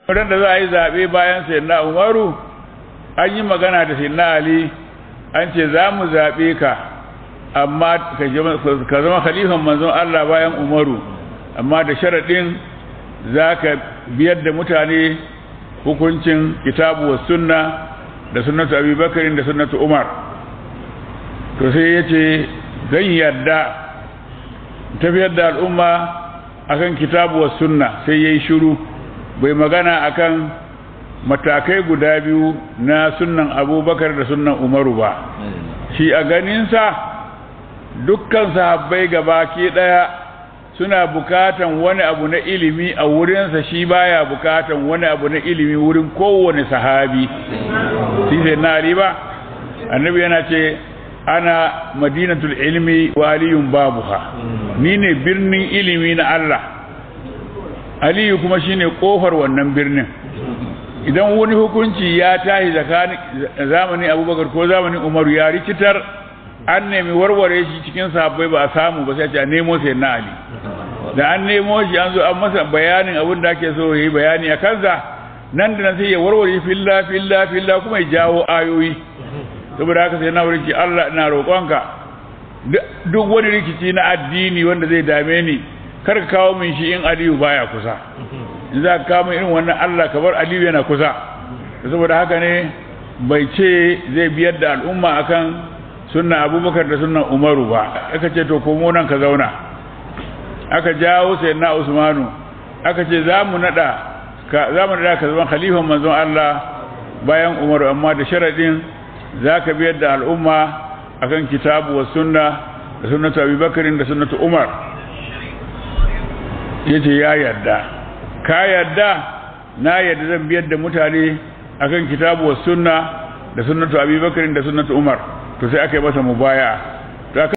ran da za a yi zaɓe bayan sayyidina umaru an yi magana da sayyidina ali an ce za mu zaɓe ka amma ka zama khalifan manzon Allah bayan umaru amma da sharaɗin za ka biyar da mutane hukuncin kitabu wa sunna da sunnatu abubakarin da sunnatu umar to sai ya ce zan yarda tafiyar da al'umma akan kitabu wa sunna sai ya yi shuru bai magana akan matakai guda biyu na sunnan abubakar da sunnan umaru ba shi a ganinsa dukkan sahabbai gabaki daya suna bukatan wani abu na ilimi a wurinsa shi baya bukatan wani abu na ilimi wurin kowane sahabi shi sai na ba annabi yana ce ana madinatul ilmi wa aliyun babuha ni ne birnin ilimi na Allah aliyu kuma shine kofar wannan birnin idan wani hukunci ya tashi tsakanin zamanin abubakar ko zamanin umaru ya rikitar an nemi warware shi cikin sahabbai ba a samu ba sai a nemo sai na ali da an nemo shi an zo an masa bayanin abin da ake so ya yi bayani a kansa nan da nan sai ya warware filla filla filla kuma ya jawo ayoyi saboda haka sai na wurin Allah ina roƙonka duk wani rikici na addini wanda zai dame ni kar ka kawo min shi in aliyu baya kusa in za ka kawo min irin wannan Allah ka bar aliyu yana kusa saboda haka ne bai ce zai biyar da al'umma akan sunna abubakar da sunnan umaru ba aka ce to komo nan ka zauna aka jawo sai na usmanu aka ce za mu nada ka za mu nada ka zama khalifan manzon Allah bayan umaru amma da sharadin za ka biyar da al'umma akan kitabu wa sunna da sunnatu abubakarin da sunnatu umar yace ya yarda ka yarda na yarda zan biyar da mutane akan kitabu wa sunna da sunnatu abubakarin da sunnatu umar to sai aka yi masa mubaya